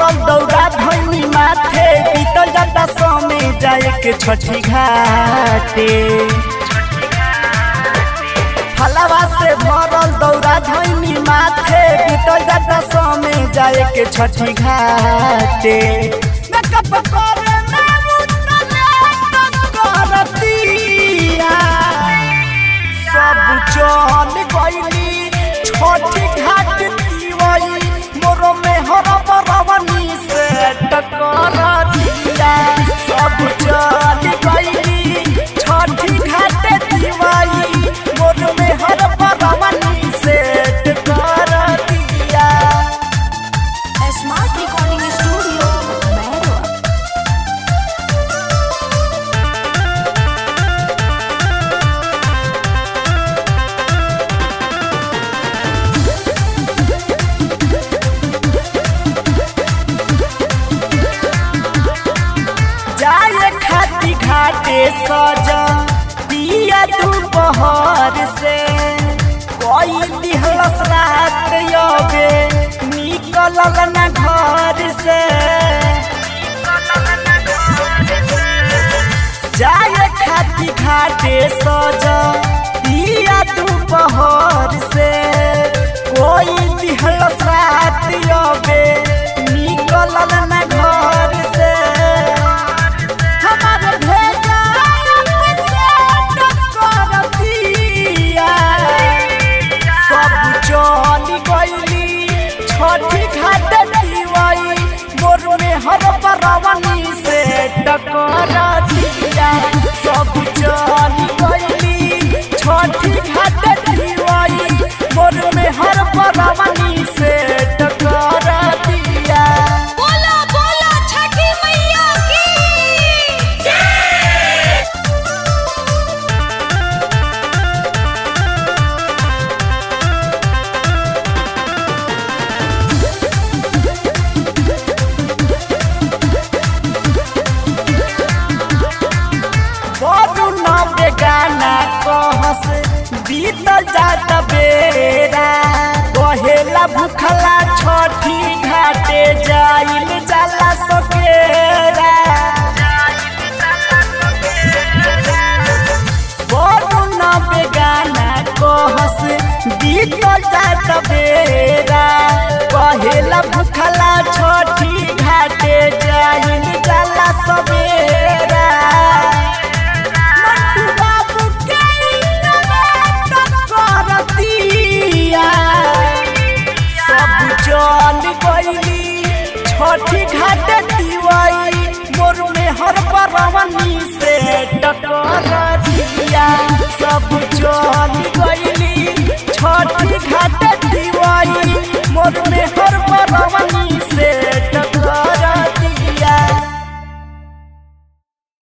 भरल दौरा धैनी माथे बीतल जाता समय जाए के छठी घाटे फलवा से भरल दौरा धैनी माथे बीतल जाता समय जाए के छठी घाटे मेकअप करे में उतले करतिया सब चल गईली छोटी घाट दीवाई मोरो में हर बरवनी से टकर दिया सब चल गईली छोटी घाट दीवाई मोरो में हर बरवनी से टकर दिया स्मार्ट रिकॉर्डिंग स्टूडियो मैरो जाए खाती घाटे सजा दिया दोपहर से कोई दिहलस रात यबे निकलल न घर से जाए खाती घाटे सजा दिया दोपहर से कोई दिहलस रात यबे निकलल न घर से हमारे भेजा से टकर दिया सब चल गईली छठी घाट दीवाई मोर में हर बरवनी से टकर दिया सब चल गईली छठी घाट दीवाई मोर में हर बरवनी से टकर दिया बोला बोला छठी मैया की बरू नबे गाना कहस बीतल जात बेरा कहेला भूखला छठी घाटे जाइल जाला सकेरा बरू नबे गाना कहस बीतल जात बेरा कहेला भूखला छठी घाटे जाइल जाला सवेरा मंटू बाबू के इंतजार करतिया सब चल गईली छठी घाट दीवाई मोर में हर बरवनी से टकर दिया सब